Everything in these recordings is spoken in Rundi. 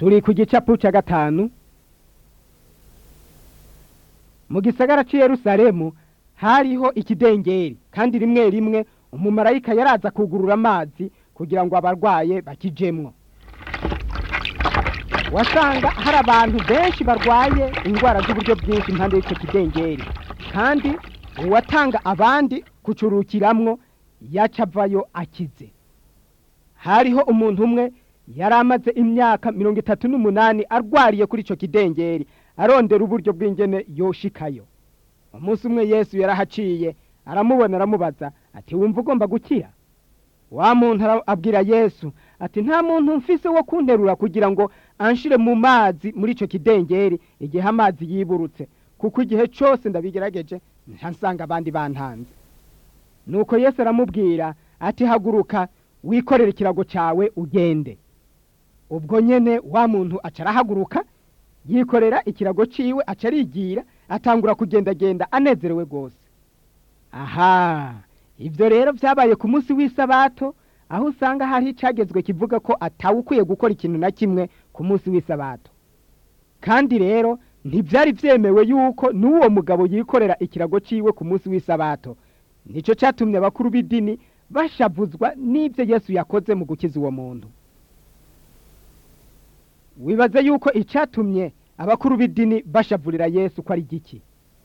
turi ku gicapu cya gatanu mu gisagara cy'i Yerusalemu hariho ikidengeri kandi rimwe rimwe umumarayika yaraza kugurura amazi kugira ngo abarwaye bakijemwo wasanga hari abantu benshi barwaye indwara z'uburyo bwinshi impande y'icyo kidengeri kandi uwatanga abandi kucurukiramwo yaca avayo akize hariho umuntu umwe yari amaze imyaka mirongo itatu n'umunani arwariye kuri icyo kidengeri arondera uburyo bw'ingene yoshikayo umunsi umwe yesu yarahaciye aramubona aramubaza ati wumva ugomba gukira wa muntu abwira yesu ati nta muntu mfise wo kunterura kugira ngo anshire mu mazi muri icyo kidengeri igihe amazi yiburutse kuko igihe cyose ndabigerageje ntasanga abandi bantanze nuko yesu aramubwira ati haguruka wikorere ikirago cyawe ugende ubwo nyene wa muntu aca arahaguruka yikorera ikirago ciwe aca arigira atangura kugendagenda anezerewe rwose aha ibyo rero byabaye ku munsi w'isabato aho usanga hari icagezwe kivuga ko atawe ukwiye gukora ikintu na kimwe ku munsi w'isabato kandi rero ntibyari byemewe yuko n'uwo mugabo yikorera ikirago ciwe ku munsi w'isabato nicyo cyatumye abakuru b'idini bashavuzwa n'ibyo yesu yakoze mu gukiza uwo muntu wibaze yuko icyatumye abakuru b'idini bashavurira yesu ko ari giki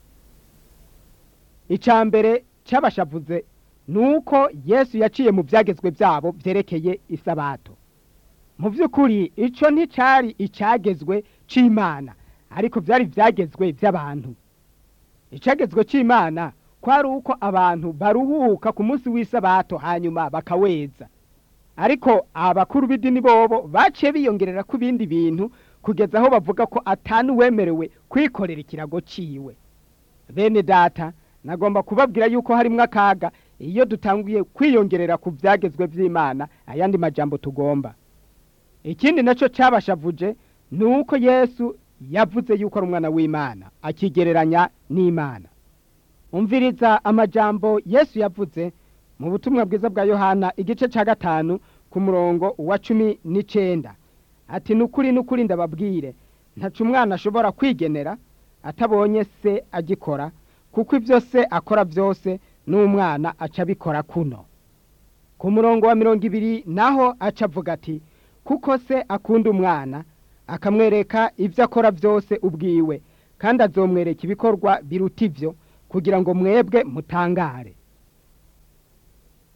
icya mbere cyabashavuze ni uko yesu yaciye mu byagezwe byabo byerekeye isabato mu by'ukuri icyo nticyari icyagezwe cy'imana ariko byari ibyagezwe by'abantu icyagezwe cy'imana kwari uko abantu baruhuka ku munsi w'isabato hanyuma bakaweza ariko abakuru b'idini bobo baciye biyongerera ku bindi bintu kugeza aho bavuga ko atanu wemerewe kwikorera ikirago ciwe bene data nagomba kubabwira yuko harimo akaga iyo dutanguye kwiyongerera ku byagezwe by'imana ayandi majambo tugomba ikindi nacyo cyabashavuje ni uko yesu yavuze yuko ari umwana w'imana akigereranya n'imana umviriza amajambo yesu yavuze mu butumwa bwiza bwa yohana igice cya gatanu ku murongo wa cumi n'icyenda ati nukuri nukuri ndababwire ntacu umwana ashobora kwigenera atabonye se agikora kuko ibyo se akora byose n'umwana aca abikora kuno ku murongo wa mirongo ibiri naho aca avuga ati kuko se akunda umwana akamwereka ibyo akora byose ubwiwe kandi azomwereka ibikorwa biruta ibyo kugira ngo mwebwe mutangare